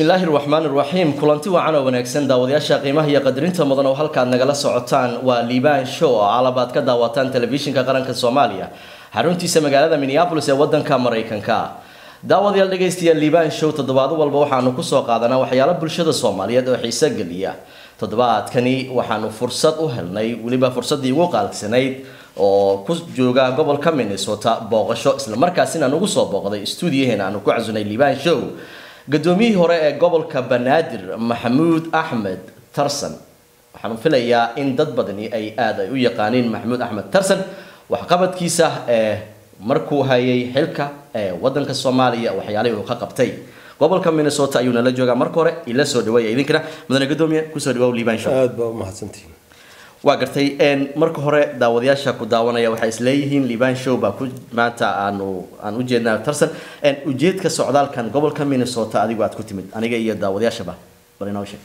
bismillaahi raxmaan iraxiim kulanti wacan oo wanaagsan daawadayaasha qiimaha iyo qadarinta mudan oo halkaad nagala socotaan waa liibaan show oo alabaad ka daawataan telefishinka qaranka soomaaliya xaruntiisa magaalada minneabolis ee wadanka maraykanka daawadayaal dhegaystayaal liibaan show toddobaado walba waxaanu kusoo qaadanaa waxyaalo bulshada soomaaliyeed oo xiiso geliya toddobaadkani waxaanu fursad u helnay weliba fursaddii ugu qaalsanayd oo ku jooga gobolka minnesota booqasho islamarkaasina nugu soo booqday stuudiyaheena aanu ku casunay liibaan show guddoomiyihii hore ee gobolka banaadir maxamuud axmed tarsan waxaanu filayaa in dad badani ay aada ay u yaqaaniin maxamuud axmed tarsan waxqabadkiisa ee markuu hayay xilka ee wadanka soomaaliya waxyaalihii uu ka qabtay gobolka minnesota ayuu nala joogaa marka hore ila soo dhaweeya idinkana mudane gudoomiye kusoo dhawaa liibaan show aad baa umahadsantihiin waa gartay marka hore daawadayaasha ku daawanaya waxay isleeyihiin liibaan show baa ku maanta aanu aan u jeednaa tarsan ujeedka socdaalkan gobolka minnesota adigu aad ku timid aniga iyo daawadayaashaba bal inoo sheeg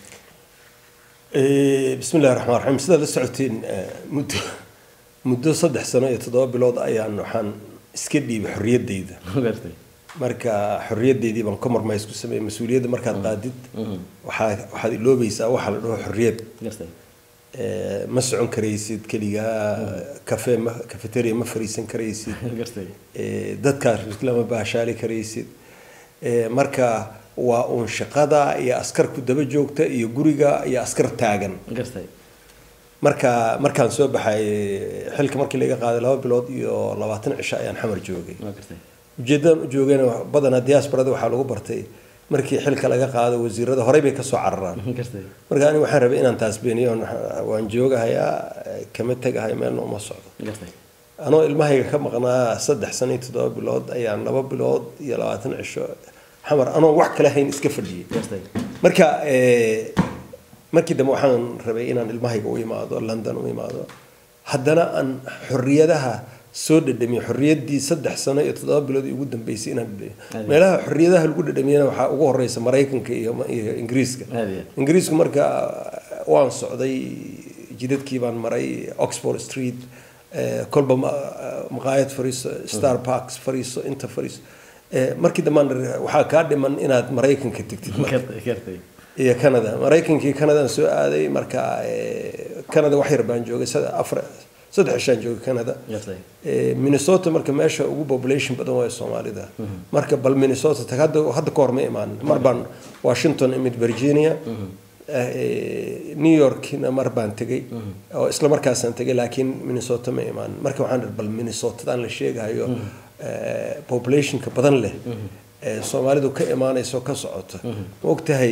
bismi illahi raxmaan raxiim sidaad la socotiin muddo muddo saddex sano iyo toddoba bilood ayaan waxaan iska dhiibay xorriyaddayda gartay marka xorriyaddeydii baan compromise ku sameeyey mas-uuliyadda markaad qaadid waxaa waxaad iloobaysaa waxa la dhaho xorriyad gartay ma socon karaysid keligaa cafe ma cafeteria ma fariisan karaysid gartay dadkaas lama baashaali karaysid marka waa uun shaqada iyo askar ku daba joogta iyo guriga iyo askar taagan gartay marka markaan soo baxay xilka markii laga qaaday laba bilood iyo labaatan cisho ayaan xamar joogay waa gartay ujeedadan u joogayna badanaa diasporada waxaa lagu bartay markii xilka laga qaado wasiirada horey bay kasoo cararaan gartay marka aniga waxaan rabay inaan taas beeniyo waan joogahayaa kama tegahay meelna uma socdo gartay anoo ilmahayga ka maqnaa saddex sano iyo toddoba bilood ayaan laba bilood iyo labaatan cisho xamar anoo wax kale hayn iska fadhiyay gartay marka markii dambe waxaan rabay inaan ilmahayga u imaado london u imaado haddana aan xorriyadaha soo dhadhamiyo xorriyaddii saddex sano iyo toddoba bilood ugu dambeysay inaan dhadhamiyo meelaha xorriyadaha lagu dhadhamiyana waxaa ugu horeysa maraykanka iyo iyo ingiriiska aad iyo ingiriisku marka waan socday jidadkii baan maray oxford street kolba maqaayad fariiso star parks fariiso inta fariiso markii dambaan waxaa kaa dhiman inaad maraykanka tegtid marka gartay gartay iyo canada maraykankii canadaan soo aaday marka canada wax yar baan joogay sada- afar saddex cishaan joogay canada gartay minnesota marka meesha ugu population badan waa soomaalida marka bal minnesota tag hadda hadda ka hor ma imaan mar baan washington imid virginia new yorkna mar baan tegay oo isla markaasaan tegay laakiin minnesota ma imaan marka waxaan dhahay bal minnesotadaan la sheegahayo populationka badan leh ee soomaalidu ka imaanayso ka socota ma ogtahay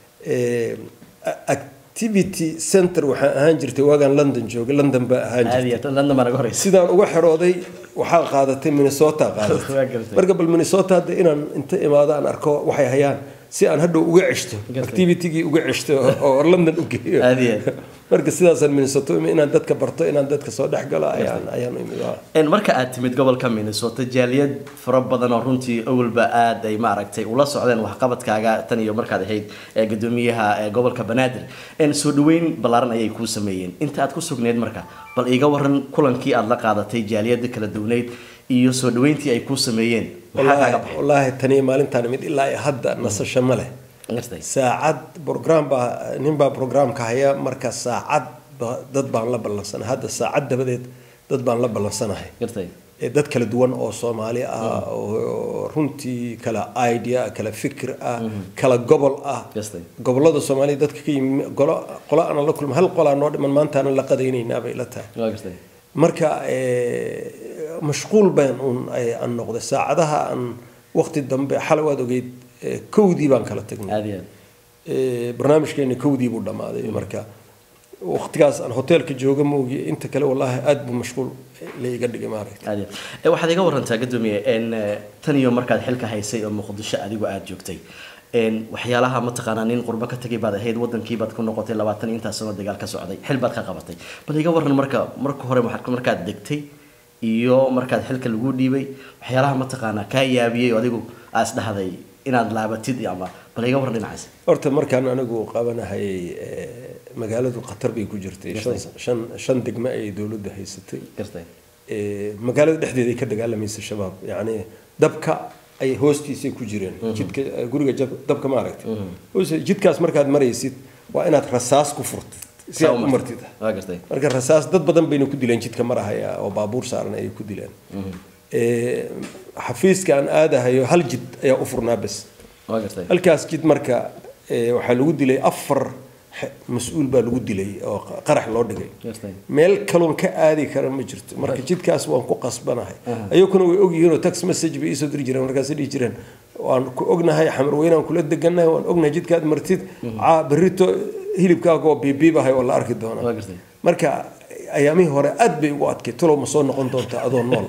activity center waxaan ahaan jirtay waagaan london joogay london baa ahaan jirtay aad iyo tan landa baa naga horeysa sidaan uga xirooday waxaa qaadatay minnesota qaadatay waa gartay marka bal minnesota hadda inaan inta imaado aan arko waxay hayaan si aan hadhow uga ceshto Gartay. activitygii uga ceshto oo london u geeyo aad iyo aad marka sidaasaan minnesota u imid inaan dadka barto inaan dadka soo dhex galo ayaan ayaan u imid waa. En marka aad timid gobolka minnesota jaaliyad fara badan oo runtii awalba aad ay maaragtay ula socdeen waxqabadkaaga tan iyo markaad ahayd ee gudoomiyaha ee gobolka banaadir en soo dhaweyn ballaaran ayay kuu sameeyeen inta aad ku sugneyd marka bal iiga waran kulankii aad la qaadatay jaaliyada kala duwneyd iyo soo dhaweyntii ay kuu sameeyeen maxaa kaaga wallaahi wallaahi tani maalintaan imid ilaa iyo hadda nasasho ma leh baxay saacad program baa nin baa programka haya marka saacad ba- dad baan la ballansanahay hadda saacad dabadeed dad baan la ballansanahay gartay ee dad kala duwan oo soomaali ah oo runtii kala idea kala fikir ah kala gobol ah gartay gobolada soomaaliya dadka ka yimi golo qolo aanan la kulma hal qolaa noo dhiman maanta aanan la qadaynaynaa bay la tahay waa gartay marka mashquul baan uun ay- aan noqday saacadaha aan waqti dambe xalay waad ogeyd eh, kowdii baan kala tagnay aad iyo aad Eh, barnaamijkeena kowdii buu dhammaaday marka waqtigaas aan hoteelka jooga moogi inta kale wallaahi aad buu mashquul la iga dhigay maaragta aad iyo aad. Eh, waxaad iga warantaa gadoomiye en eh, tan iyo markaad xilka haysay oo muqdisho adigu aad joogtay en waxyaalaha mataqaanaa nin qurbo ka tagay baad ahayd wadankii baad ku noqotay labaatan iyo intaas sano dagaal ka socday xil baad ka qabatay bal iga waran marka marka hore waxaad- markaad degtay iyo markaad xilka lagu dhiibay waxyaalaha mataqaanaa kaa yaabiyey oo adigu aad isdhahday inaad laabatid iyo ama bal iga waran dhinacaas horta markaan anigu qabanahayay eh, magaaladu khatar bay ku jirtay shan- shan shan degme ay dowladdu haysatay gartay Eh, magaalada dhexdeeda ay ka dagaalamaysa shabaab yacni dabka ay hoostiisay ku jireen jidka eh, guriga jab- dabka ma aragtay Hoos- jidkaas markaad maraysid waa inaad rasaas ku furtid si aad u martid waa gartay marka rasaas dad badan bayna ku dileen jidka marahaya oo baabuur saaran ayay ku dileen Eh, xafiiska aan aadahayo hal jid ayaa u furnaa bes waa gartay halkaas jid marka eh, waxaa lagu dilay afar xe- mas-uul baa lagu dilay oo qa- qarax loo dhigay gartay meel kaloon ka aadi kara ma jirto marka jidkaas waan ku qasbanahay ayaguna way ogyihiin oo tax message bay iisoo diri jireen markaasay dhihi jireen waan ku ognahay xamar weynaan kula degannahay waan ognahay jidkaad martid caa berrito hilibkaaga oo biibiibahay oo la arki waa doonaa gartay marka ayaamihii hore aad bay ugu adkay talow ma soo noqon doontaa adoo nool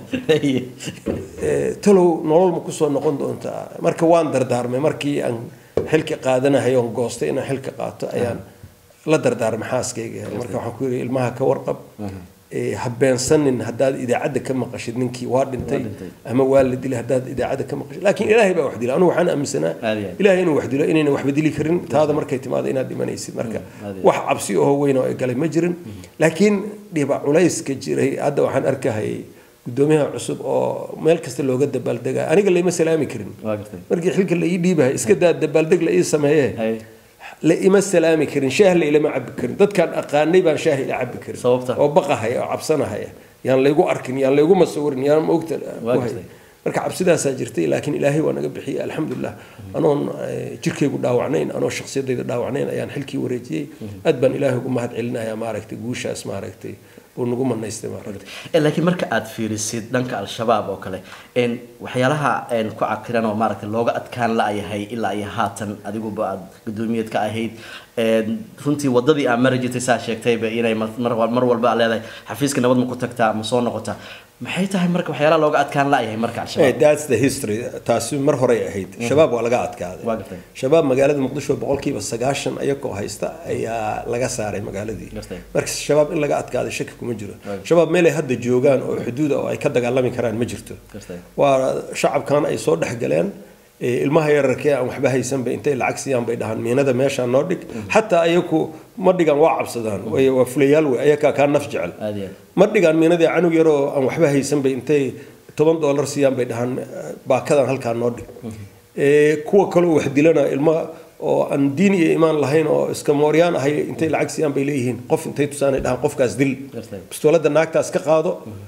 Eh, talow nolol ma kusoo noqon doontaa marka waan dardaarmay markii aan xilka qaadanahay oon goostay inaan xilka qaato ayaan la dardaarmay xaaskayga marka waxaan ku yidhi ilmaha ka warqab Eh, ha beensanin haddaad idaacadda ka maqashid ninkii waa dhintay dhintay. ama waa la dilay haddaad idaacadda ka maqashid laakiin ilaahay baa wax dila anigu waxaan aaminsanaa Aad iyo aad. ilaahay inuu wax dilo inayna waxba dili karin taada markay timaado inaad dhimanaysid marka aad iyo wax cabsi oo weyn oo ay galay ma jirin laakiin dhiba culayska jiray hadda waxaan arkahayay gudoomiyaha cusub oo meel kasta looga dabaaldega aniga layma salaami karin waa gartay markii xilka la ii dhiibahay iska daa dabaaldeg la ii sameeye hay la ima salaami karin shaah la ilama cabi karin dadkaan aqaanay baan shaah ila cabi karin Sababta? oo baqahaya oo cabsanahaya yaan laygu arkin yaan laygu masawirin yaan maogta Waa ku hay gartay. marka cabsidaasaa jirtay laakiin ilaahay waa naga bixiyey alxamdulilah anoon eh, jirkaygu dhaawacnayn anoo shakhsiyadayda dhaawacnayn ayaan xilkii wareejiyey aad baan ilaahay ugu mahad celinayaa maaragtay guushaas maaragtay uu nagu manaystay maaragtay Eh, laakiin marka aad fiirisid dhanka al-shabaab oo kale een, waxyaalaha een, ku cakiran oo maaragtay looga adkaan la-yahay ilaa iyo haatan adiguba aad guddoomiyeed ka ahayd een, runtii wadadii aa mari jirtay saa sheegtayba inay mar mar- mar walba aad leedahay xafiiska nabad ma ku tagtaa ma soo noqotaa maxay tahay marka waxyaalaha looga adkaan la-yahay marka Eh, al-shabaab that's the history taasi mar horey ahayd shabaab waa laga adkaaday Waa gartay. shabaab magaalada muqdisho boqolkiiba sagaashan ayagoo haysta ayaa laga saaray magaaladii Gartay. marka shabaab in laga adkaaday shaki kuma jiro Waa gartay. shabaab meel ay hadda joogaan oo xuduuda oo ay ka dagaalami karaan ma jirto Gartay. waa shacabkan ay soo dhex galeen eh, ilmaha yararkee aan waxba haysanba intay lacag siiyaan bay dhahaan miinada meeshaa noo dhig xataa ayaku ma dhigaan waa cabsadaan way- waa fulayaal wey ayakaa kaa naf jecel aad iyo aad ma dhigaan miinadii canug yaroo aan waxba haysan bay intay toban doolar siiyaan bay dhahaan eh, baakadan halkaa noo dhig Eh, kuwa kaleo wax dilana ilma oo aan diin iyo imaan lahayn oo iska mooryaan ahay intay lacag siiyaan bay leeyihiin qof intay tusaanay dhahaan qofkaas dil Gartay. bistoolada naagtaas ka qaado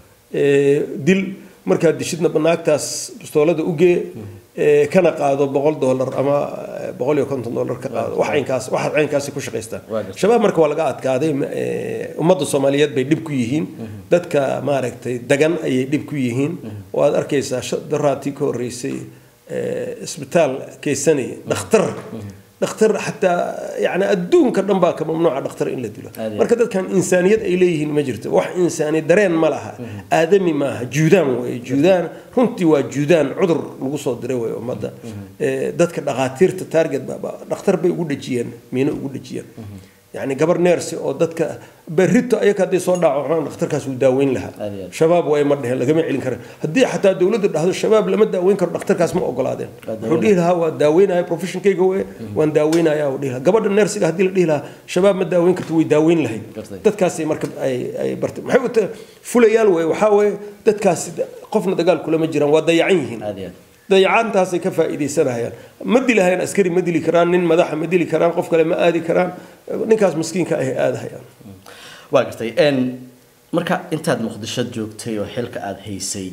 eh, dil markaad dishidna naagtaas bistoolada ugee eh, kana qaado boqol doolar ama eh, boqol iyo konton doolar ka qaado wax caynkaas waxaad caynkaasi ku shaqaystaan Waa gartay. shabaab marka waa laga adkaaday eh, ummadda soomaaliyeed bay dhib ku yihiin dadka maaragtay dagan ayay dhib ku yihiin oo aad arkaysaa sha- daraatii ka horreysay eh, isbitaal keysanaya dhakhtar dhakhtar xataa yani adduunka dhan baa ka mamnuuca dhakhtar in la dilo Aad iyo marka dadkan insaaniyad ay leeyihiin ma jirto wax insaani dareen ma laha aadami maaha juudaan wey juudaan runtii waa juudaan cudur lagu soo diray wey ummadda Eh, dadka dhakhaatiirta target ba- ba- dhakhtar bay ugu dhejiyeen miino ugu dhejiyeen yani gabar neersi oo dadka berrito ayaga hadday soo dhaawacmaan dhakhtarkaas wuu daaweyn lahaa Aad iyo aad. shabaab way ma dheheen lagama celin karin haddii xataa dowladdu dhahdo shabaab lama daaweyn karo dhakhtarkaas ma ogolaadeen wuxuu dhihi lahaa waa daaweynaya professionkayga we waan daaweynaya uu dhihi lahaa gabadha neersiga haddii la dhihi lahaa shabaab ma daaweyn karto way daaweyn lahayd Gartay. dadkaasay marka ay ay bartay maxay u tahay fulayaal wey waxaa weeye dadkaasi qofna dagaal kulama jiraan waa dayacan yihiin aad iyo aad dayacaantaasay ka faa'iidaysanayaan ma dilahayaan askari ma dili karaan nin madaxa ma dili karaan qof kale ma aadi karaan ninkaas miskiinka ahay aadahayaan waa gartay n marka intaad muqdisho joogtay oo xilka aada haysay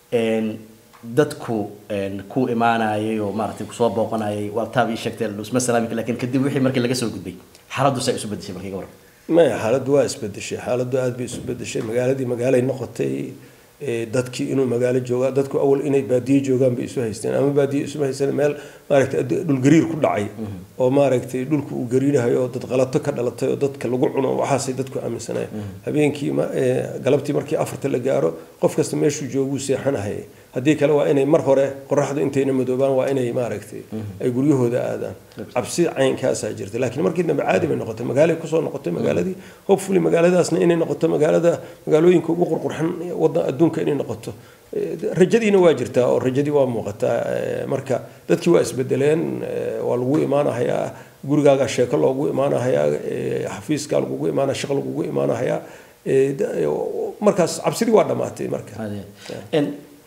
n dadku n ku imaanayay oo maaragtay kusoo booqanayay waa taab ii sheegtay dhisma salaamika laakiin kadib wixii markii laga soo gudbay xaaladdu saa isu bedeshay markii ka waran maya xaaladdu waa isbedeshay xaaladdu aad bay isu bedeshay magaaladii magaalay noqotay ee, dadkii inuu magaalo joogaa dadku awal inay baadiye joogaan bay isu haysteen ama baadiye isuma haysteen meel maaragtay ad- dhulgariir ku dhacay oo maaragtay dhulku uu gariirahayo oo dad qalato ka dhalatay oo dadka lagu cuno waxaasay dadku aaminsanayeen habeenkii ma- ee, galabtii markii afarta la gaaro qof kasta meeshuu jooguu seexanahayay haddii kale waa inay mar hore qoraxdu intayna madoobaan waa inay maaragtay ay guryahooda aadaan cabsi caynkaasaa jirta laakiin markii dambe caadi bay noqotay magaalay kusoo noqotay magaaladii hopefully magaaladaasna inay noqoto magaalada magaalooyinka ugu qurqurxan wadan adduunka inay noqoto Eh, rajadiina waa jirtaa oo rajadii waa muuqataa Eh, marka dadkii waa isbedeleen eh, waa lagu imaanahayaa gurigaaga sheeko loogu imaanahayaa eh, xafiiskaa lagugu imaanaya shaqo lagugu imaanahayaa Eh, da- eh, markaas cabsidii waa dhammaatay marka Aad iyo aad. n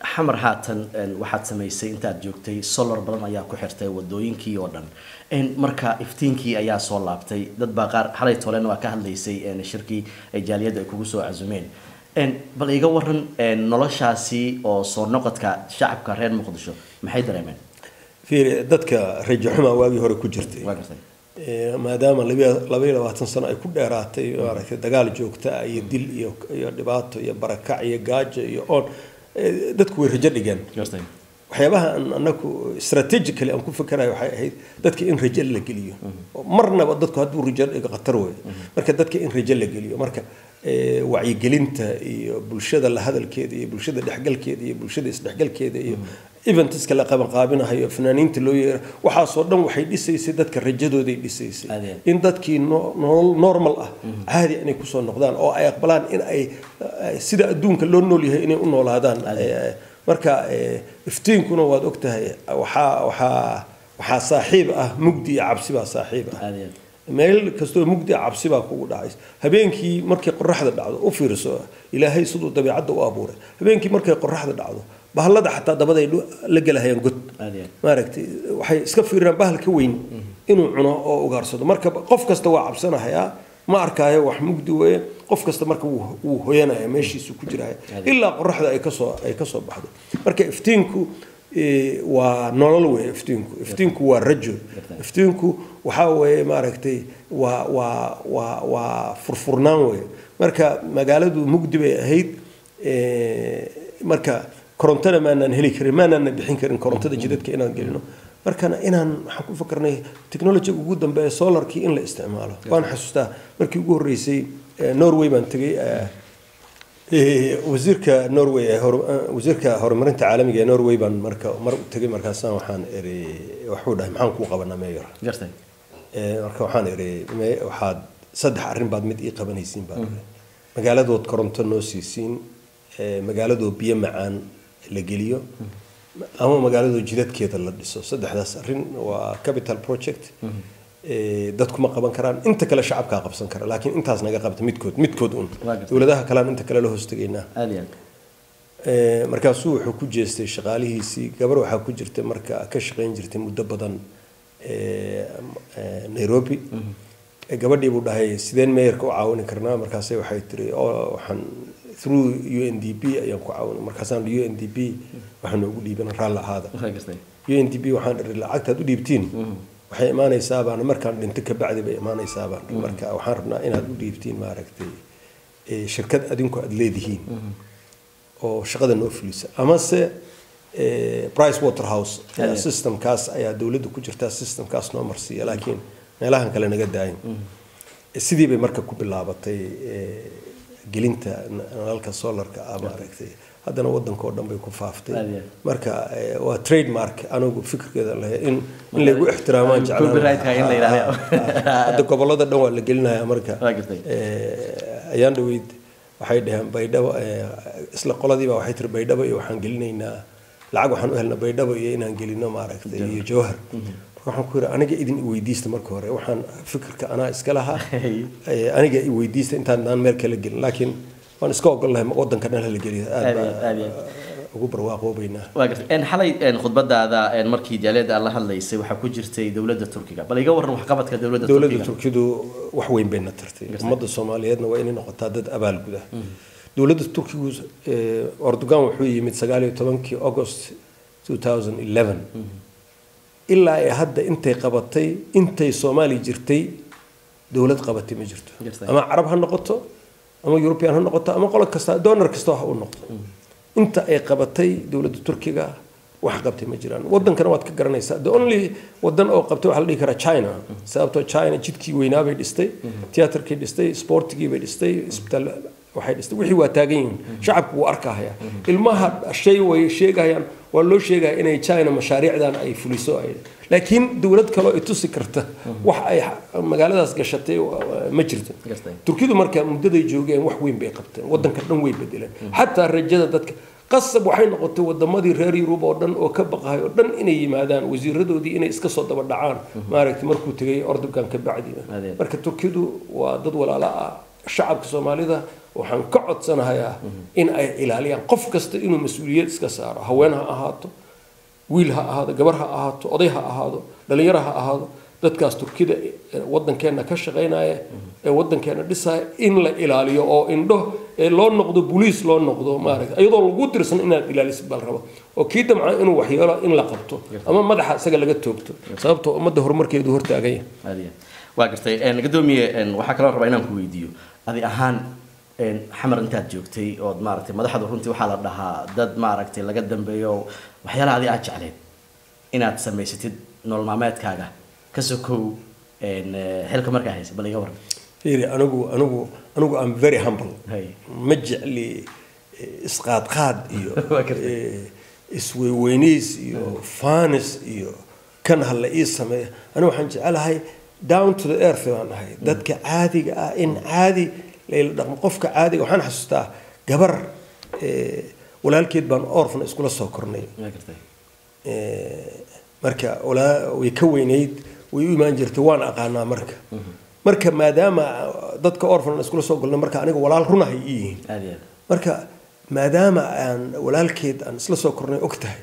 xamar haatan waxaad samaysay intaad joogtay solar badan ayaa ku xirtay wadooyinkii oo dhan marka iftiinkii ayaa soo laabtay dad baa qaar xalay tolen waa ka hadlaysay shirkii ay jaaliyadda ay kugu soo casumeen bal iga waran noloshaasi oo soo noqodka shacabka reer muqdisho maxay dareemeen fiiri dadka rajo xumaa waagii hore ku jirtay waa gartay maadaama laba iyo labaatan sano ay ku dheeraatay maaragtay dagaal joogta ah iyo dil iyo iyo dhibaato iyo barakac iyo gaajo iyo oon dadku way rajo dhigeen gartay waxyaabaha aan anaku strategically aan ku fikerayo waxay ahayd dadka in rajo la geliyo marnaba dadku hadduu rajo dhigo khatar wey marka dadka in rajo la geliyo marka wacyigelinta iyo bulshada la hadalkeeda iyo bulshada dhexgalkeeda iyo bulshada isdhexgalkeeda iyo eventiska la qabanqaabinahayo fanaaniinta loo yeera waxaasoo dhan waxay dhisaysay dadka rajadooday dhisaysay Adeed. in dadkii no- nolol normal ah caadi inay kusoo noqdaan oo ay aqbalaan in ay ay sida adduunka loo nool yahay inay u noolaadaan Eh, marka eh, iftiinkuna waad ogtahay waxaa waxaa waxaa saaxiib ah mugdi iyo cabsi baa saaxiib ah aad iyo aad meel kastoo mugdi ah cabsi baa kugu dhacaysa habeenkii markay qoraxda dhacdo u fiirso ilaahay siduu dabeecadda u abuuray habeenkii markay qoraxda dhacdo bahalada xataa dabaday dhu- la gelahayaan god aad iyo aad maaragtay waxay iska fiiriyaan bahal ka weyn inuu cuno oo ugaarsado marka qof kasta waa cabsanahayaa ma arkaayo wax mugdi weeye qof kasta marka wuu wuu hoyanaya meeshiisu ku jiraya ilaa qoraxda ay kasoo ay kasoo baxdo marka iftiinku eh, waa nolol weeye iftiinku iftiinku waa rajo iftiinku waxaa weeye maaragtay waa waa waa waa furfurnaan weeye marka magaaladu mugdi bay ahayd eh, marka korontana maanaan heli karin maanaana bixin karin korontada jidadka inaan gelino markana inaan waxaan ku fakarnay technologyga ugu dambeeya solarkii in la isticmaalo waan xasuustaa markii ugu horreysay eh, norway baan tegay eh, eh, wasiirka norway ee hor- eh, wasiirka horumarinta caalamiga ee norway baan marka mar u tegay markaasaan waxaan eri waxuu dhahay maxaan kuu qabanaa meyor gartay Eh, marka waxaan iri me- waxaad saddex arrin baad mid ii qabanaysiin baan iri magaaladood koronto noo siisiin eh, magaaladoo biyo macaan la geliyo ama magaaladoo jidadkeeda la dhiso saddexdaas arrin waa capital project Eh, dadku ma qaban karaan inta kale shacabkaa qabsan kara laakiin intaas naga qabta midkood midkood un Waa gartay. dowladaha kalean inta kale la hoostegaynaa aad iyo aad Eh, markaasuu wuxuu ku jeestay shaqaalihiisii gabar waxaa ku jirtay marka ka shaqayn jirtay muddo badan eh, eh, nairobi Eh, gabadhii buu dhahay sideen meeyarka u caawini karnaa markaase waxay tiri "Oh, waxaan through u n d p ayaan ku caawina markaasaan u n d p waxaa noogu dhiiban raalli ahaada waa gartay u n d p waxaan iri lacagtaad u dhiibtiin waxay imaanaysaa baan markaan dhinto ka bacdi bay imaanaysaa baan marka waxaan rabnaa inaad u dhiibtiin maaragtay eh, shirkad adinku aad leedihiin oo shaqada noo fulisa amase eh, price waterhouse ayaa systemkaas ayaa dowladda ku jirtaa systemkaas noo marsiiya laakiin meelahan kale naga daayin sidii bay marka ku bilaabatay eh, gelinta n- nalalka solarka ah maaragtay haddana wadanka oo dhan bay ku faaftay Aad iyo aad. marka eh, waa trademark anigu fikirkeeda lahay in in laygu ixtiraamaan jeclaan Copyright-ka in la yidhaahdo. hadda gobolada dhan waa la gelinayaa marka Waa gartay. Eh, ayaan dhaweyd waxay dhaheen baydhabo eh, isla qoladiiba waxay tiri baydhabo iyo waxaan gelinaynaa lacag waxaan u helnaa baydhabo iyo inaan gelino maaragtay iyo jawhar marka waxaan ku yidhi aniga idin iweydiista marka hore waxaan fikirka anaa iska lahaa Eh, aniga iweydiista intaan aan meel kala gelin laakiin waan iska ogolahay wadanka dhan hala geliyo aad Aad iyo aad, aad iyo baa ugu barwaaqoobaynaa waa gartay En xalay en khudbadaada en markii jaaliyadda aad la hadlaysay waxaa ku jirtay dowladda turkiga bal iga waran waxqabadka dowladda dowladda turkiga turkidu wax weyn bayna tartay ummadda soomaaliyeedna waa inay noqotaa dad abaal guda dowladda turkigu eh, erdogan wuxuu yimid sagaal iyo tobankii august 2011 ilaa ay hadda intay qabatay intay soomaali jirtay dowlad qabatay ma jirto Jirtay. ama carab ha noqoto ama european ha noqoto ama qolo kasta donor kasta ha u noqdo inta ay qabatay dowladda turkiga wax qabtay ma jiraan wadankana waad ka garanaysaa the only wadan oo qabtay waxaa la dhihi karaa china sababtoo china jidkii weynaa bay dhistay tiyaatarkii dhistay sportigii bay dhistay isbitaal waxay dhistay wixii waa taagan yihiin shacabku wuu arkahaya ilmaha shay way sheegayaan waa loo sheegaya inay china mashaariicdan ay fuliso ay laakiin dowlad kaloo ay tusi karta wax ay magaaladaas gashatay waa- ma jirto Gartay. turkidu marka muddaday joogeen wax weyn bay qabteen wadanka dhan way bedeleen xataa rajada dadka qasab waxay noqotay wadamadii reer yurub oo dhan oo ka baqahay oo dhan inay yimaadaan wasiiradoodii inay iska soo daba dhacaan maaragtay markuu tegay ordogan ka bacdi Adeed. marka turkidu waa dad walaalo ah shacabka soomaalida waxaan ka codsanahayaa in ay ilaaliyaan qof kasta inuu mas-uuliyad iska saaro haween ha ahaato wiil ha ahaado gabar ha ahaato oday ha ahaado dhalinyaro ha ahaado dadkaas turkida wadankeena ka shaqaynaya ee wadankeena dhisaya in la ilaaliyo oo indho loo noqdo boliis loo noqdo maaragta iyadoo lagu dirsan inaad ilaalisid bal rabo oo kii damca inuu waxyeelo in la qabto ama madaxa isaga laga toogto sababtoo ummadda horumarkeedu hortaaganya waa gartay gadoomiye waxaa kaloo rabaa inaan ku weydiiyo adi ahaan xamar intaad joogtay ood maaragtay madaxdu runtii waxaa la dhahaa dad maaragtay laga dambeeyo waxyaalaha adi aad jecleed inaad samaysatid nolol maalmeedkaaga ka sokow xilka markaa haysa bal iga waran fiiri anigu anigu anigu am very humble Hay. ma jecli isqaadqaad iyo Waa gartay. eh, isweyweyniis iyo fanis iyo kan ha la ii sameeyo anigu waxaan jecelahay down to the earth baan ahay dadka caadiga ah in caadi layla dhaqmo qofka caadiga waxaan xasuustaa gabar eh, walaalkeed baan orfan iskula soo kornay waa gartay Eh, marka walaa way ka weynayd way u imaan jirtay waan aqaanaa marka marka maadaama dadka orfan iskula soo golnay marka aniga walaal runahay ii yihiin aad iyo aad marka maadaama aan walaalkeed aan isla soo kornay og tahay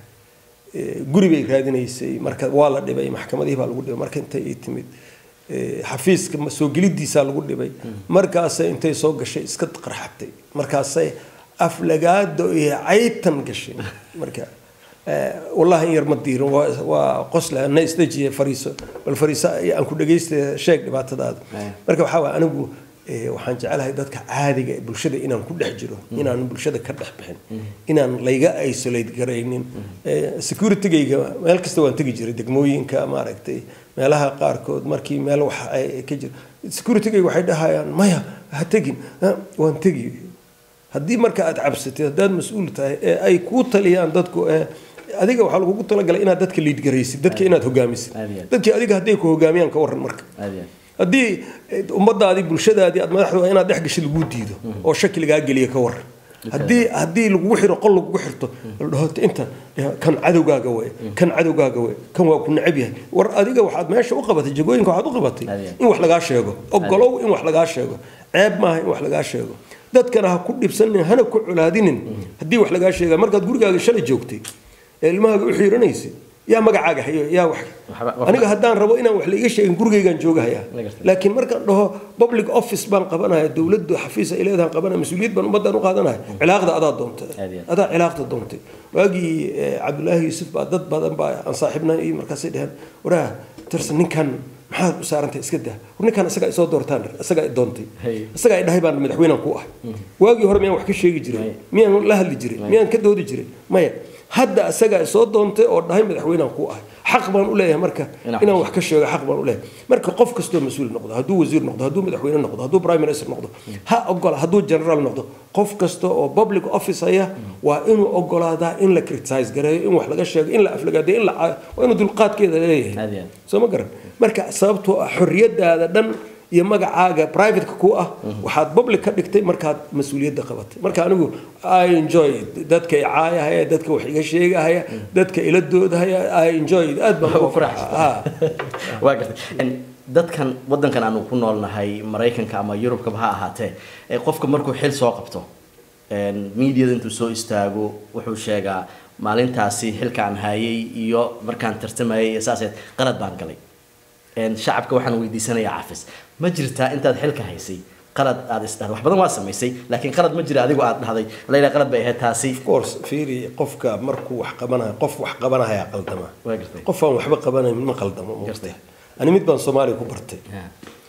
eh, guri bay raadinaysay marka waa la dhibay maxkamadihii baa lagu dhibay marka intay ii timid eh, xafiiska ma- soo gelidiisaa lagu dhibay markaasay intay soo gashay iska qarxatay markaasay aflagaado iyo caytan gashay marka eh, wallahi in yar ma diirin waa waa qosla na isdejiye fariiso bal fariiso aan ku dhagaysta sheeg dhibaatadaada Eh. marka waxaa waay anigu eh, waxaan jecelahay dadka caadiga ee bulshada inaan ku dhex jiro inaan bulshada ka dhex bixin inaan layga isolate garaynin Eh, securitygayga meel kasta waan tegi jiray degmooyinka maaragtay meelaha qaarkood markii meel wax ay ka jiro securitygayga waxay dhahayaan maya ha tegin "Ah, waan tegi haddii marka aad cabsatid haddaad mas-uul tahay ee ay kuu taliyaan dadku ee adiga waxaa lagugu talagalay inaad dadka liid garaysid dadka inaad hogaamisid Aad iyo aad. dadkii adiga hadday ku hogaamiyaan ka waran marka aad iyo aad haddii eh, ummadaadii bulshadaadii aad madaxdu inaad dhex gashid laguu diido oo shaki lagaa geliya ka waran haddii haddii lagugu xiro qol lagugu xirto la dhaho inta eh, kan cadowgaaga wey kan cadowgaaga wey kan waa ku necab yahay war adiga waxaad meesha u qabatay jagooyinka waxaad u qabatay Adiga. in wax lagaa sheego ogolow in wax lagaa sheego ceeb maaha in wax lagaa sheego dadkana ha ku dhibsanin hana ku colaadinin haddii wax lagaa sheega markaad gurigaaga shalay joogtay ee ilmahaaga u xiiranaysay yaa magacaaga hayo yaa wax Waxba- waxba- aniga haddaan rabo inaan wax laiga sheegin gurigaygaan joogahayaa La gartay. laakiin markaan dhaho public office baan qabanaya dowladdu xafiis ay leedahan qabanaya mas-uuliyad baan ummaddaan u qaadanaya cilaaqda adaa doontay Aad iyo aad. adaa cilaaqda doontay waagii eh, cabdullaahi yuusuf baa dad badan baa aan saaxiibna iyo markaasay dheheen waraa tirsan ninkan maxaad u saarantahay iska dah war ninkan isagaa isoo doortaan isagaa i doontay Hey. isagaa i dhahay baan madaxweynaan ku ah waagii hore miyaan wax ka sheegi jiray Maya. miyaan la hadli jiray miyaan ka doodi jiray maya hadda isagaa soo doontay oo dhahay madaxweynaan ku ah xaq baan u leeyahay marka Inaan inaan wax ka sheego xaq baan u leeyahay marka qof kastoo mas-uul noqdo hadduu wasiir noqdo hadduu madaxweyne noqdo hadduu prime minister noqdo ha ogola hadduu general noqdo qof kasta oo public office haya waa inuu ogolaadaa in la criticize gareeyo in wax laga sheego in la aflagaadeyo in la caayo waa inuu dulqaadkeeda Aad leeyahay iyo aad. soo ma garan marka sababtoo ah xorriyadaada dhan iyo magacaaga privateka ku ah waxaad public ka dhigtay markaad mas-uuliyadda qabatay marka anigu i enjoy dadka i caayahaya dadka wax iga sheegahaya dadka ila doodahaya i enjoy aad baan ugu farxaa waa gartay En, dadkan wadankan aanu ku noolnahay maraykanka ama yurubkaba ha ahaatee ee qofka markuu xil soo qabto en, miidiyada intuu soo istaago wuxuu sheegaa maalintaasi xilkaan hayay iyo markaan tartamayay iyo saaseed qalad baan galay En, shacabka waxaan weydiisanayaa cafis ma jirtaa intaad xilka haysay qalad aad isdhahday wax badan waa samaysay laakiin qalad ma jira adigu aad dhahday layla qalad bay ahayd taasi of course fiiri qofka markuu wax qabanayo qof wax qabanahaya qaldama waa gartay qof aan waxba qabanayn ma qaldamo ma Gartay. ani mid baan soomaaliya ku bartay Ha.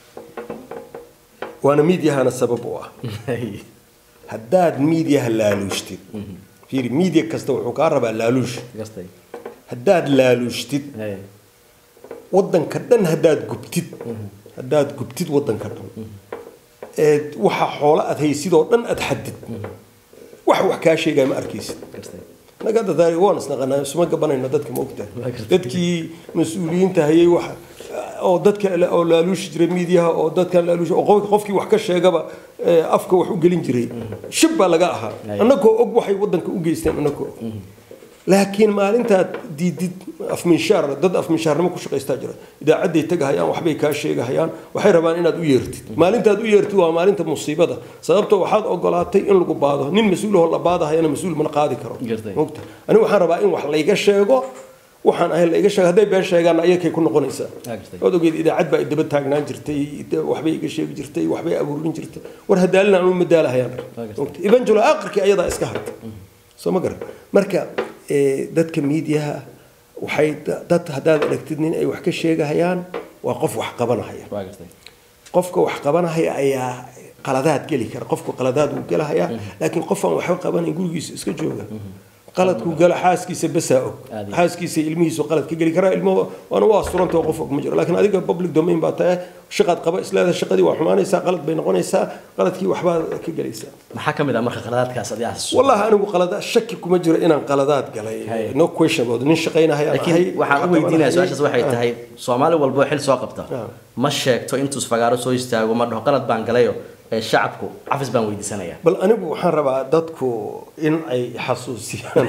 waana miidyahana sabab u ah haddaad miidyaha laaluushtid fiiri miidya kasta wuxuu kaa rabaa laaluush gartay haddaad laaluushtid Hey. wadanka dhan haddaad gubtid haddaad gubtid wadanka dhan ee waxa xoolo aad haysidoo dhan aad xadid wax wax kaa sheegaya ma arkaysid gartay naga dadaari waan isnaqanaa isuma gabanayno dadka ma ogtahay Waa gartay. dadkii mas-uuliyiinta hayay wax oo dadka la- oo laaluushi jiray miidiyaha oo dadkan laaluushi oo qof- qofkii wax ka sheegaba ee, afka wax u gelin jiray shib baa laga ahaa Aye. annagoo og waxay wadanka u geysteen annagoo og laakiin maalintaad diidid afminshaar dad afminshaarnimo ku shaqaystaa jira idaacadday tagahayaan waxbay kaa sheegahayaan waxay rabaan inaad u yeertid maalintaad u yeertid waa maalinta musiibada sababto waxaad ogolaatay in lagu baado nin mas-uulahoo la baadahayana mas-uul mana qaadi karo Gartay. mogta anigu waxaan rabaa in wax layga sheego waxaan ahay layga sheego hadday been sheegaanna ayakay ku noqonaysaa Ah, gartay. ood ogeed idaacad baa daba taagnaan jirtay waxbay iga sheegi jirtay waxbay abuurin jirtay war hadaalina anu madaalahayaan gartay. eventually aakhirkii ayadaa iska hartay soo ma garan marka eh, dadka miidiyaha waxay da- dad haddaad aragtid nin ay wax ka sheegahayaan waa qof wax qabanahaya waa gartay qofka wax qabanahaya ayaa qaladaad geli kara qofku qaladaad wuu gelahayaa laakiin qof aan waxba qabanayn gurigiisa iska jooga qaladkuu gala xaaskiisa basaa og Aad iyo- xaaskiisa ilmihiisu qalad ka geli karaa ilmuhu waana u asturanta oo qof og ma jiro laakiin adiga public domain baa tahay shaqaad qaba isleedahay shaqadii waa xumaanaysaa qalad bay noqonaysaa qaladkii waxbaad ka gelaysaa maxaa ka mid ah marka qaladaadkaas adi aas والله anigu qalada shaki kuma jiro inaan qaladaad galay Hay. no question about nin shaqaynahayaan ahay laakiin waxaan u weydiinaya su-aashaas waxay tahay soomaali walbo xil soo qabta Ah. ma sheegto intuu isfagaaro soo istaago ma dhaho qalad baan galayo ee shacabku cafis baan weydiisanaya bal anigu waxaan rabaa dadku in ay xasuusiyaan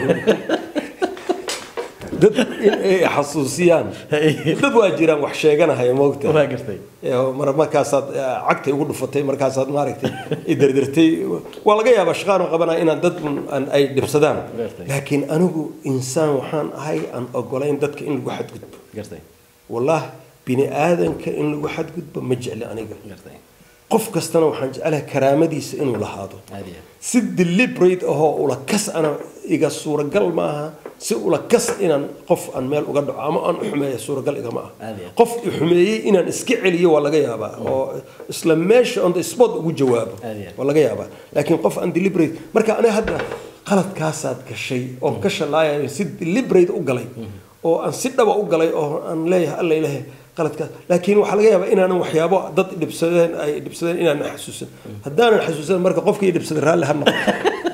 dad in ay xasuusiyaan dad waa jiraan wax sheeganahaya moogta waa gartay mar markaasaad eh, cagtay ugu dhufatay markaasaad maaragtay idardartay waa laga yaabaa shaqaan qabanaya inaan dad un- aan ay dhibsadaan Gartay. laakiin anigu insaan waxaan ahay aan ogolayn dadka in lagu xadgudbo gartay والله بني آدم كإن لو حد قد بمجعل أنا gartay قف كستنا وحن جعلها كرامتي إنه لهذا caadiya سد اللي بريد أهو ولا كس أنا إيجا صورة قل معها سي ولا كس إن قف أن مال وقد عم أن حماية صورة قل إيجا معها عادي. قف حماية إن اسكع لي ولا جيابا أو إسلام ماشي on the spot وجواب عادي. ولا جيابا لكن قف أن ديليبريت مركا أنا هذا قلت كاسات كشيء أو كش لا يعني سد الليبريت أقلي oo aan si dhaba u galay oo aan leeyahay alla ilaahay qaladkaas laakiin waxaa laga yaabaa inaanan waxyaabo dad dhibsadeen ay dhibsadeen inaanan xasuusan haddaanan xasuusan marka qofkii dhibsaday raalli ha noqo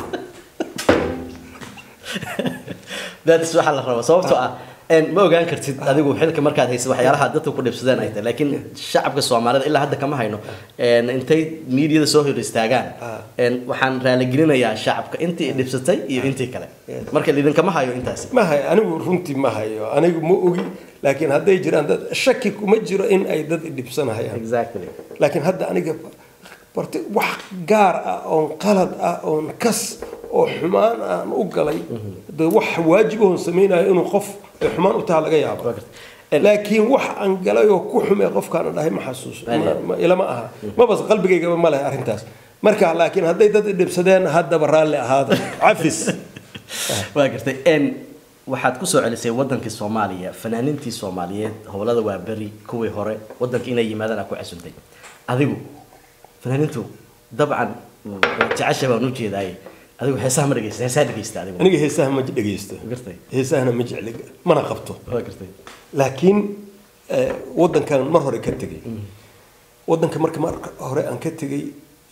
daadis waxaa la rabaa sababtoo ah een ma ogaan kartid adigu xilka markaad haysid waxyaalaha dadka ku dhibsadeen ay tahay laakiin shacabka soomaalida ilaa hadda kama hayno een intay miidiyada soo hor istaagaan Ah. een waxaan raaligelinayaa shacabka intii dhibsatay iyo intii kale marka idinkama hayo intaasi ma hayo anigu runtii ma hayo anigu ma ogi laakiin hadday jiraan dad shaki kuma jiro in ay dad dhibsanahayaan exactly laakiin hadda aniga barti wax gaar ah oon qalad ah oon kas oo xumaan aan u galay de wax waajib oon samaynayo inuu qof ay xumaan u taha laga yaabo Waa gartay. laakiin wax aan galay oo ku xumee qofkaana dhahay ma xasuus ma- ma- ilama aha mabas qalbigaygaba ma leh arrintaas marka laakiin hadday dad dhibsadeen haddaba raalli ahaada cafis waa gartay een waxaad ku soo celisay wadankii soomaaliya fanaaniintii soomaaliyeed howlada waa beri kuwii hore wadanka inay yimaadaan aa ku casuntay adigu fanaaniintu dabcan jecesha baan u jeedaaye adigu heesaha ma dhegeysta heesaha dhegeysta adigu aniga heesaha ma dhegeysto gartay heesahana ma jecli mana qabto waa gartay laakiin eh, wadankan mar hore ka tegay wadanka marka mar hore aan ka tegay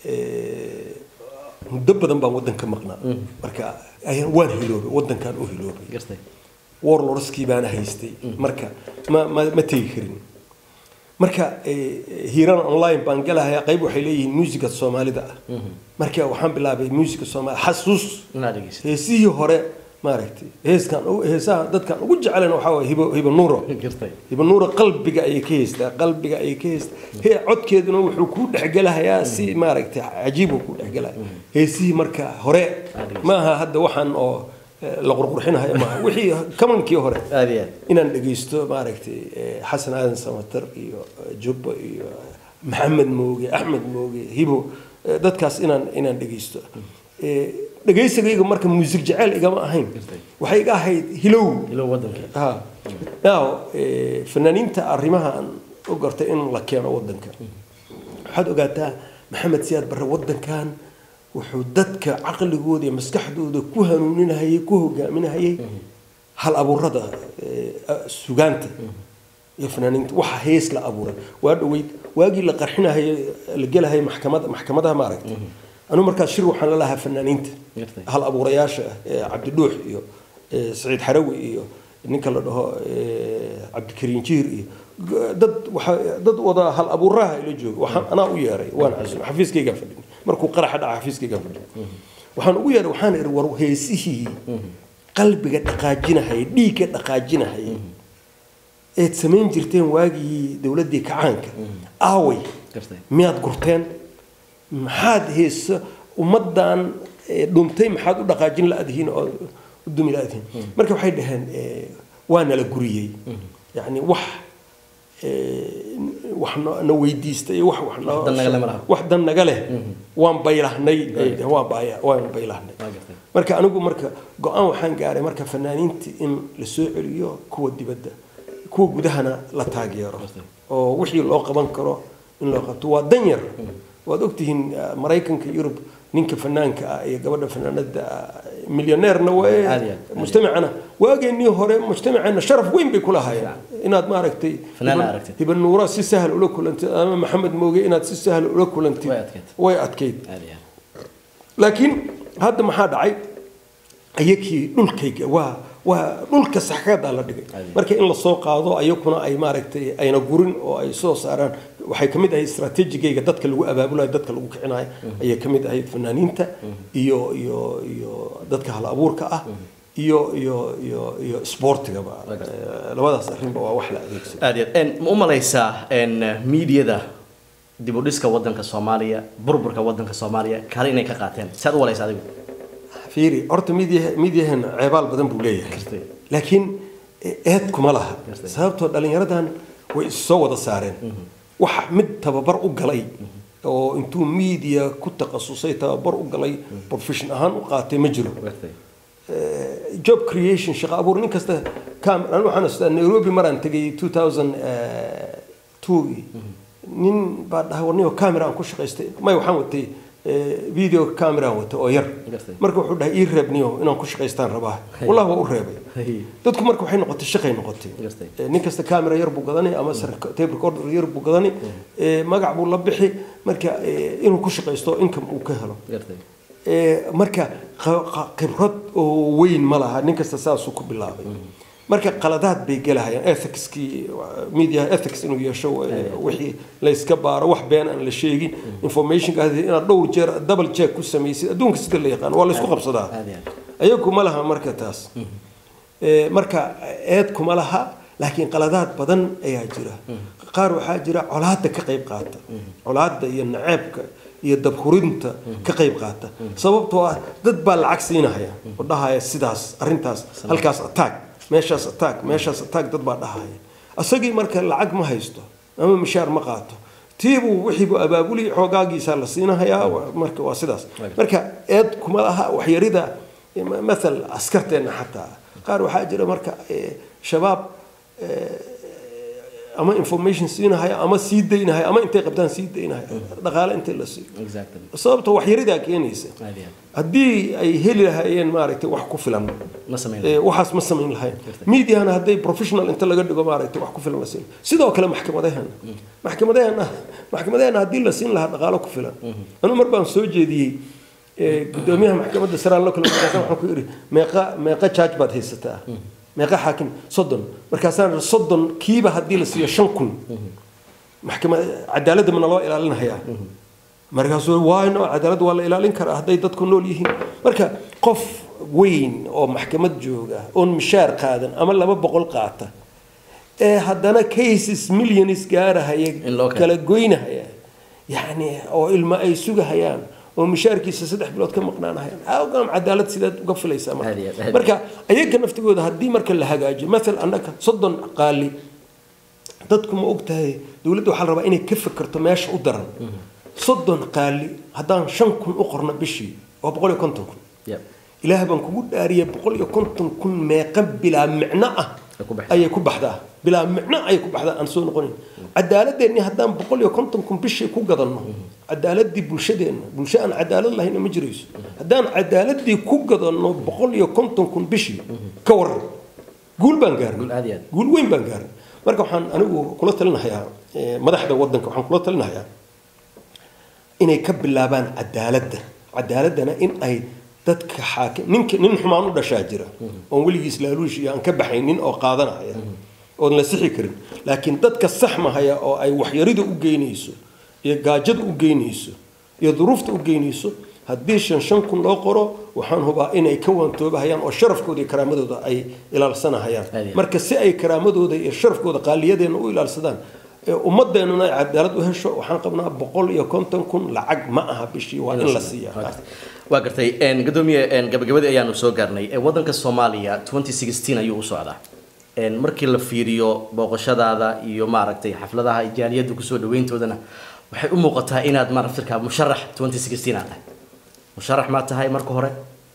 eh, muddo badan baan wadanka maqnaa marka ayaan waan hiloobay wadankan u hiloobay gartay warlorskii baana haystay marka ma ma ma tegi karin marka eh, hiiraan online baan galahayaa qayb waxay leeyihiin muusiga soomaalida ah marka waxaan bilaabay muusiga soomaali xasuus inaad dhegeysta heesihii hore maaragtay heeskan ugu- heesaha dadkan ugu jecelen waxaa waye hibo hibo nuuro gartay hibo nuuro qalbiga ayay ka heystaa qalbiga ayay ka heystaa he codkeeduna wuxuu kuu dhexgelahayaa si maaragtay cajiib uu kuu dhexgelaya heesihii marka hore maaha hadda waxaan oo eh, la qurqurxinahayo maaha wixii kamankii hore aad iyo aad inaan dhegeysto maaragtay eh, xasan aadan samatar iyo eh, jubba iyo eh, maxamed mooge axmed mooge hibo eh, dadkaas inaan inaan dhegeysto Eh, dhegeysigayga marka muusig jeceyl igama ahayn waxay iga ahayd hilow ilow wadankii ha now eh, fanaaniinta arrimahan u gartay in la keeno wadanka waxaad ogaataa maxamed siyaad barre wadankan wuxuu dadka caqligooda iyo maskaxdooda ku hanuuninahayay ku hogaaminahayay hal abuurada eh, sugaanta iyo fanaaniinta waxa hees la abuuray waa dhaweyd waagii la qarxinahayay la gelahayay maxkamada maxkamadaha maaragtay anu markaas shir waxaan la lahaa fanaaniinta Gartay. hal abuurayaasha ah ee cabdidhuux iyo ee, saciid xarawi iyo ninka la dhaho ee, cabdikariin jiir iyo g- dad waxa dad wada hal abuuraha ila jooga waxaan anaa u yeeray waan casuum xafiiskaygaan fadhin markuu qaraxa dhaca xafiiskaygaan fadhin waxaan ugu yeeray waxaan ihi war heesihii qalbiga dhaqaajinahaya dhiigga dhaqaajinahaya eed samayn jirteen waagii dowladdii kacaanka aaway gartay miyaad gurteen maxaad heesa ummaddan eh, dhuntay maxaad u dhaqaajin la-dihiin oo u dumi la-dihiin marka waxay dhaheen eh, waa nala guriyey yacni wax eh, wax no- na weydiistay wax wax noo- dan naga leh ma laha. wax dan naga leh waan baylahnay ay dhaheen, waan baya- waan baylahnay waa gartay marka anigu marka go-aan waxaan gaaray marka fanaaniinta in la soo celiyo kuwa dibadda kuwa gudahana la taageero oo wixii loo qaban karo in loo qabto waa dan yar waad ogtihiin ah, maraykanka yurub ninka fanaanka ah iyo gabadha fanaanada ah, milyaneerna Aad iyo waa aad, aad. mujtamacana waageenii hore mujtamacana sharaf weyn bay ku lahaayeen inaad maaragtay Fanaan hiba- aragtid. hiba nuura si sahal ula kulantid ama maxamed mooge inaad si sahal ula kulantid Way adkayd. way adkayd aad iyo aad laakiin hadda maxaa dhacay ayakii dhulkayga waa waa dhulka saxkadaa la dhigay Adi. marka in lasoo qaado ayakuna ay maaragtay ayna gurin oo ay soo saaraan waxay kamid ahayd istaraatiijigayga dadka lagu abaabulayo dadka lagu kicinayo ayay kamid ahayd fanaaniinta iyo iyo iyo dadka hal abuurka ah iyo iyo iyo iyo sportigaba Eh, labadaas arrinba waa wax la adeegsado aad iyo aad En, ma u malaysaa en, miidiyada dib u dhiska wadanka soomaaliya burburka wadanka soomaaliya kale inay ka qaateen saad u malaysa adigu fiiri horta midiya midiyaheena ceebaal badan buu leeyahay Gartay. laakiin eed kuma laha Gartay. sababtoo dhallinyaradan way issoo wada saareen waxa mid tababar u galay oo intuu miidiya ku takhasusay tababar u galay profession ahaan u qaatay ma jiro gartay Eh, job creation shaqo abuur nin kasta cam anu waxaan xasuustaa nairobi maraan tegay 2002 nin baa dhahay warniyo camera aan ku shaqaystay may waxaan watay eh, video camera aan watay oo yar Gartay. marka wuxuu dhahay ii reeb niyo inaan ku shaqaystaan rabaa wallahi waa u reebay Hey. dadku marka waxay noqotay shaqay noqotay Gartay. Eh, nin kasta camera yar buu gadani ama sar- tape recorder yar buu gadani Eh, magac buu la bixi marka eh, inuu ku shaqaysto income uu ka helo gartay Ee, marka qa- qa- khibrad oo weyn ma laha nin kasta saasuu ku bilaabay marka qaladaad bay gelahayaan ethicskii media ethics inuu yeesho ee, wixii la iska baaro wax been aan la sheegin informationkaas inaad dhowr jeer double check ku samaysid adduunka sida la yaqaan waa la isku qabsadaa aad iyo aad ayagu ma laha marka taas Ee, marka eed kuma laha laakiin qaladaad badan ayaa jira qaar waxaa jira colaada ka qayb qaata colaada iyo naceebka iyo dabhurinta ka qayb qaata sababtoo ah dad baa lacag siinahaya oo dhahaya sidaas arintaas halkaas attack meeshaas attack meeshaas attack dad baa dhahaya asagii marka lacag ma haysto ama mishaar ma qaato tiibuu wixiibuu abaabuli xoogaagiisa la siinahayaa wa- marka waa sidaas marka eed kuma laha waxyarida maal askarteenna xataa qaar waxaa jira marka eh, shabaab eh, ama information siinahaya ama sii daynahaya ama intay qabtaan sii daynahaya dhaqaale intay la siiyo exactly sababta waxyaridaa keenaysa aad iyo aad haddii ay heli lahaayeen maaragtay wax ku filan ma samayn ee, waxaas ma samayn lahayn mediana hadday professional inta laga dhigo maaragtay wax ku filan la siin sidoo kale maxkamadaheena maxkamadaheena maxkamadaheena haddii la siin lahaa dhaqaalo ku filan anu mar baan soo jeediyey ee, gudoomiyaha maxkamadda saraan la kula markaasaan waxaan ku yidhi meeqa meeqa jaaj baad haysataa meeqa xaakim soddon markaasaan idhi, soddon kiiba haddii la siiyo shan kun maxkamad cadaaladda mana loo ilaalinahayaa markaasuu waayno cadaaladda waa la ilaalin karaa hadday dadku nool yihiin marka qof weyn oo maxkamad jooga oon mishaar qaadan ama laba boqol qaata ee haddana cases millions gaarahaya In loo keeno. kala goynahaya yacni oo ilmo ay sugahayaan oo mishaarkiisa saddex bilood ka maqnaanahayaan awgam cadaalad sidaad uga filaysaa marka Aad iyo aad, aad. marka ayaga naftigooda haddii marka la hagaajiyo maal annaga soddon qaali dadku ma og tahay dowladda waxaa la rabaa inay ka fekerto meesha u daran soddon qaali haddaan shan kun u qorno bishii waa boqol iyo konton kun yep ilaah baan kugu dhaariyay boqol iyo konton kun meeqa bilaa micno ah Ay ku baxdaa. ayay ku baxdaa bilaa micno ayay ku baxdaa aan soo noqonin cadaaladeenni haddaan boqol iyo konton kun bishii ku gadanno cadaaladii bulshadeenna bulsho aan cadaalad lahayna ma jirayso haddaan cadaaladii ku gadanno boqol iyo konton kun bishii ka waran guul baan gaarnay Guul aad iyo aad. guul weyn baan gaarnay marka waxaan anigu kula talinahayaa eh, madaxda wadanka waxaan kula talinahayaa inay ka bilaabaan cadaaladda cadaaladdana in ay dadka xaakim ninka nin xumaan u dhashaa jira oon weligiis laaluush iyo aan ka baxaynin oo qaadanaya oon la sixi karin laakiin dadka saxmahaya oo ay waxyarida u geynayso iyo gaajada u geynayso iyo duruufta u geynayso haddii shan shan kun loo qoro waxaan hubaa inay ka waantoobahayaan oo sharafkooda iyo karaamadooda ay ilaalsanahayaan Aad iyo aad. marka si ay karaamadooda iyo sharafkooda qaaliyadeena u ilaalsadaan ee ummadeenuna ay cadaalad u hesho waxaan qabnaa boqol iyo konton kun lacag ma aha bishii waa in la siiya waa gartay een, gadoomiye een, gabagabadii ayaanu soo gaarnay Ee, wadanka soomaaliya 2016 ayuu u socdaa Een, markii la fiiriyo booqashadaada iyo maaragtay xafladaha jaaliyadda kusoo dhaweyntoodana waxay u muuqataa inaad maaragtirka musharax 2016 aad tahay musharax maa tahay marka hore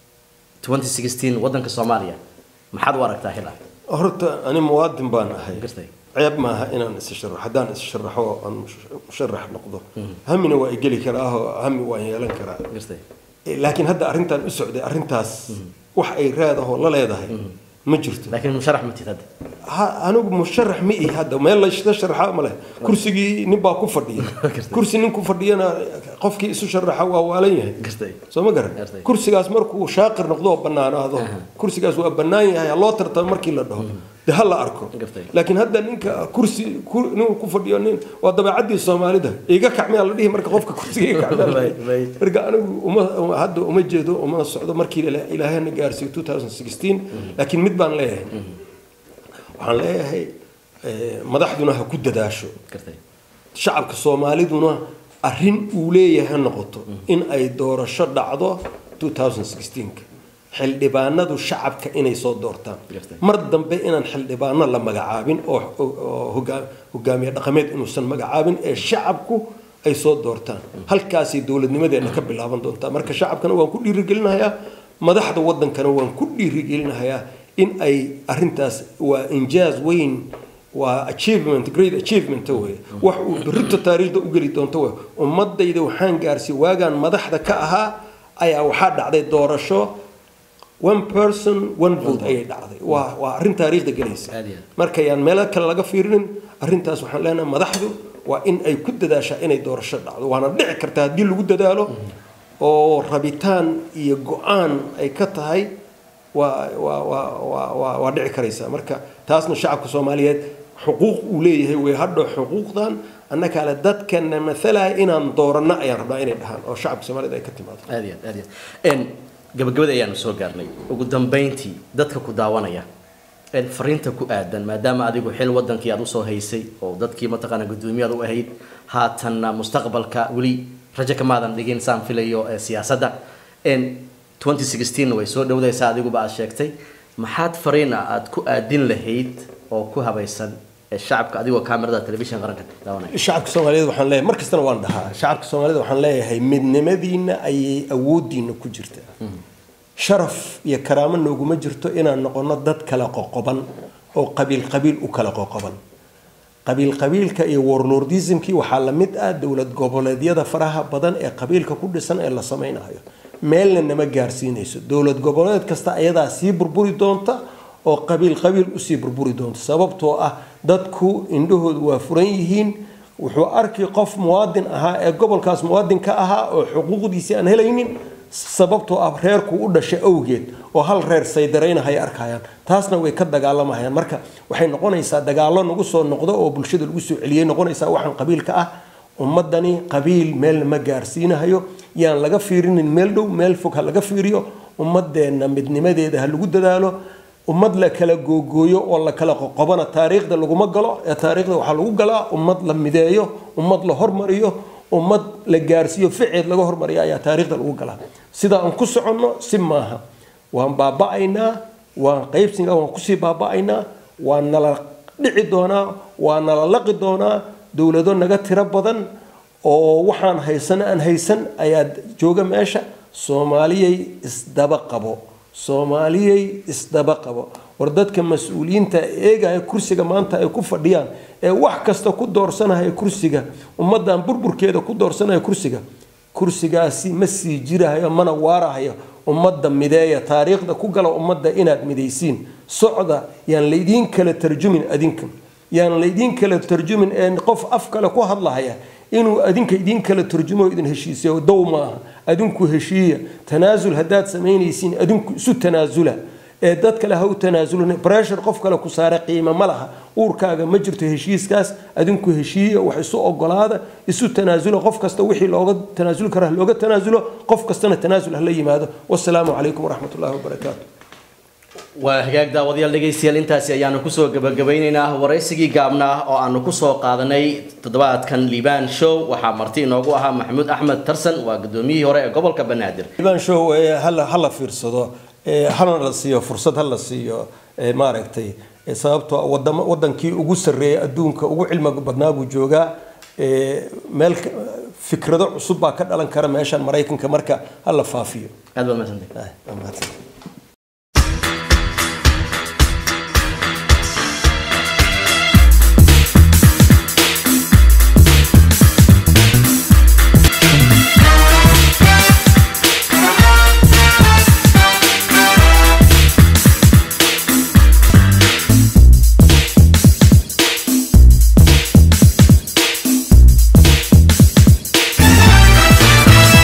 2016 wadanka soomaaliya maxaad u aragtaa xilaa horta ani muwaadin baan ahay gartay ceeb maaha inaan is sharaxo haddaan is sharaxo aan musharax noqdo hamina waa igeli karaa oo hami waan yeelan karaa gartay Eh, laakiin hadda arrintan u socday arrintaas wax ay raadahoo la leedahay ma jirto laakiin musharax ma tihid hadda ha anigu musharax ma ihi hadda meel laysla sharaxa ma leh kursigii nin baa ku fadhiya kursi nin ku fadhiyana qofkii isu sharaxa waa waalan yahay gartay soo ma garan Gartay. kursigaas markuu shaaqir noqdo oo bannaanaado kursigaas waa bannaan yahay ha loo tartamo markii la dhaho de ha la arko Gartay. laakiin hadda ninka kursi ku- ninuu ku fadhiyo nin waa dabeecadii soomaalida iga kacmiyaa la dhihi marka qofka kursiga iga kacmiyaa la dhihi. Right, right. marka anigu uma uma- hadda uma jeedo uma socdo markii ila- ilaahayna gaarsiiyo 2016 laakiin mid baan leeyahay waxaan leeyahay eh, madaxduna ha ku dadaasho gartay shacabka soomaaliduna arrin uu leeyahay ha noqoto in ay doorasho dhacdo 2016 xildhibaanadu shacabka inay soo doortaan Gartay. mar dambe inaan xildhibaano la magacaabin oo oo hogaa- hogaamiye dhaqameed inuusan magacaabin ee shacabku ay soo doortaan halkaasay dowladnimadeena ka bilaaban doontaa marka shacabkana waan ku dhiirigelinayaa madaxda wadankana waan ku dhiirigelinayaa in ay arintaas waa injaaz weyn waa achievement great achievement wey wax uu berrito taariikhda u geli doonto wey ummadayda waxaan gaarsiiyey waagaan madaxda ka ahaa ayaa waxaa dhacday doorasho one person one vote ayay dhacday waa waa arrin taariikhda gelaysa Aad iyo aad. marka yaan meelo kale laga fiirinin arrintaas waxaan leenahay madaxdu waa in ay ku dadaashaa inay doorasho dhacdo waana dhici kartaa haddii lagu dadaalo oo rabitaan iyo go-aan ay ka tahay waa waa waa waa waa waa dhici karaysaa marka taasna shacabka soomaaliyeed xuquuq uu leeyahay way hadho xuquuqdan annaka ale dadkana mathalaya inaan dooranno ayaan rabnaa inay dhahaan oo shacabka soomaaliyed ay ka timaado aad iyo aad aad iyo aad Een, gabagabada ayaanu soo gaarnay ugu dambeyntii dadka ku daawanaya een, fariinta ku aadan maadaama adigu xil wadankii aad usoo haysay oo dadkii mataqaana guddoomiyaad u ahayd haatanna mustaqbalka weli rajo kamaadan dhigin saan filayo ee siyaasadda Een, 2016 way soo dhowdaysaa adiguba aad sheegtay maxaad fariin ah aad ku aadin lahayd oo ku habaysan ee shacabka adigoo kaamirada telefishin qaranka daawanaya shacabka soomaaliyeed waxaan leeyahay mar kastana waan dhahaa shacabka soomaaliyeed waxaan leeyahay midnimadiina ayay awoodiina ku jirtaa sharaf iyo karaamo nooguma jirto inaan noqono dad kala qoqoban oo qabiil qabiil u kala qoqoban qabiil qabiilka iyo warlordismkii waxaa la mid ah dowlad goboleedyada faraha badan ee qabiilka ku dhisan ee la samaynayo meelna nama gaarsiinayso dowlad goboleed kasta ayadaa sii burburi doonta oo qabiil qabiil usii burburi doonta sababtoo ah dadku indhahoodu waa furan yihiin wuxuu arki qof muwaadin ahaa ee gobolkaas muwaadinka ahaa oo xuquuqdiisii aan helaynin sababtoo ah reerku u dhashay awgeed oo hal reer saydaraynahay arkayaan taasna way ka dagaalamayaan marka waxay noqonaysaa dagaallo nagu soo noqdo oo bulshada lagu soo celiyay noqonaysaa waxaan qabiilka ah ummadani qabiil meel ma gaarsiinahayo yaan laga fiirinin meel dhow meel fog ha laga fiiriyo ummadeenna midnimadeeda ha lagu dadaalo ummad la kala googooyo oo la kala qoqobana taariikhda laguma galo ee taariikhda waxaa lagu galaa ummad la mideeyo ummad la hormariyo ummad la gaarsiiyo ficeed laga hormariyo ayaa taariikhda lagu galaa sida aan ku soconno si maaha waan baaba'aynaa waan qaybsiga waan kusii baaba'aynaa waan nala dhici doonaa waa nala laqi doonaa dowlado naga tiro badan oo waxaan haysan aan haysan ayaa jooga meesha soomaaliyay isdaba qabo soomaaliyay isdaba qabo war dadka mas-uuliyiinta eegaya kursiga maanta ay ku fadhiyaan ee wax kasta ku doorsanaya kursiga ummadan burburkeeda ku doorsanaya kursiga kursigaasi ma sii jirahayo mana waarahayo ummadda mideeya taariikhda ku gala ummadda inaad midaysiin socda yaan laydiin kala tarjumin adinka yaan laydiin kala tarjumin ee qof af kale ku hadlahaya inuu adinka idiin kala turjumo idin heshiisiyo dow maaha adinku heshiiya tanaasul haddaad samaynaysiin adinku isu tanaasula ee dad kale ha u tanaasulin pressure qof kale ku saara qiimo ma laha uurkaaga ma jirto heshiiskaas adinku heshiiya wax isu ogolaada isu tanaasulo qof kasta wixii looga tanaasuli kara ha looga tanaasulo qof kastana tanaasul hala yimaado wasalaamu calaykum waraxmat ullahi wabarakaatu waa hagaag daawadayaal dhegaystayaal intaasi ayaanu kusoo gabagabeyneynaa waraysigii gaabnaa oo aanu kusoo qaadanay toddobaadkan liibaan show waxaa marti inoogu ahaa maxamuud axmed tarsan waa gudoomiyihii hore ee gobolka banaadir liibaan show hala hala fiirsado hana la siiyo fursad hala siiyo maaragtay sababtoo wadamo wadankii ugu sarreeyay adduunka ugu cilmiga badnaa buu joogaa meel fikrado cusub baa ka dhalan kara meeshan maraykanka marka hala faafiyo aad baad mahadsantahay